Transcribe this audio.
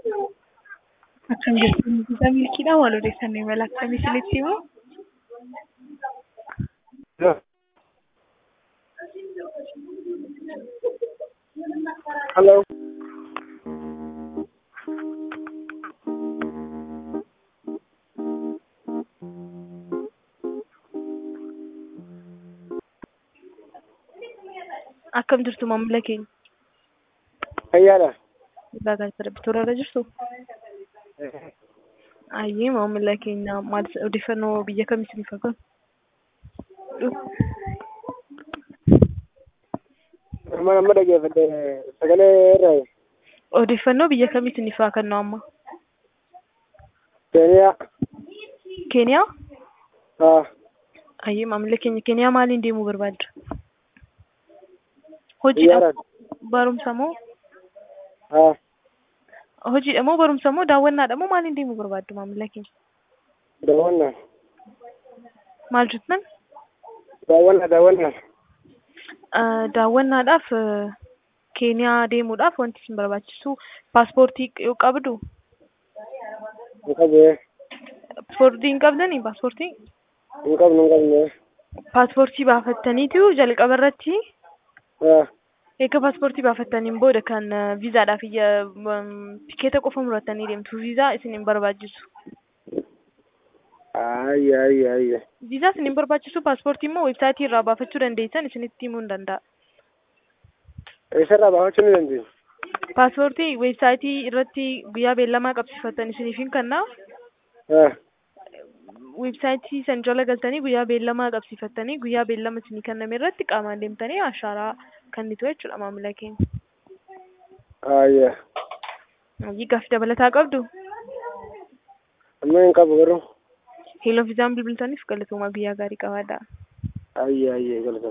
Akkam jirtu Nugusaa Milkiidhaa maal odeeffannoo imala akkamii isinitti himu? Hello. Akkam jirtu maamila keenya? Fayyaadha. Irraa kan sirbituu irra jirtu? Ayyee maamila keenya maal odeeffannoo biyya kamii isiniif haa kennu? Amma amma dhaggeeffadhe sagalee irraa Odeeffannoo biyya kamii isiniif haa kennu amma? Keeniyaa. Keeniyaa? Haa. Ayyee maamila keenya Keeniyaa maaliin deemuu barbaadda? Hojiidha Xiyyaaraan. barumsa moo? Haa. Hojiidha moo barumsa moo daawwannaadha moo maaliin deemuu barbaaddu maamila keenya? Daawwannaa. Maal jettan? Daawwannaa daawwannaa. Ah, daawwannaadhaaf eh, Keeniyaa deemuudhaaf wanti isin barbaachisu paaspoortii yoo qabdu Hin qabne. paaspoortii hin qabdanii paaspoortii Hin qabne hin qabne. paaspoortii baafattaniitu jalqaba irratti Haa. eega paaspoortii baafattaniin booda kan eh, viizaadhaaf iyya mm, tikeeta qofa murattanii deemtu viizaa isin hin barbaachisu Ayya ayya ayya. viizaa isin hin barbaachisu paaspoortii immoo weebsaayitii irraa baafachuu dandeessan isinitti himuu hin danda'a Eessarraa baafachuu ni dandeenya? paaspoortii weebsaayitii irratti guyyaa beellamaa qabsiifattan isiniif hin kennaa Haa. weebsaayitii san jala galtanii guyyaa beellamaa qabsiifattanii guyyaa beellama isinii kenname irratti qaamaan deemtanii ashaaraa kennitu jechuudha maamila keenya. Ayya. Hojii gaaffii dabalataa qabdu Amma hin qabu garuu. heeloo viizaan bilbiltaniif galatoomaa guyyaa gaarii qabaadhaa. Ayya ayya galata.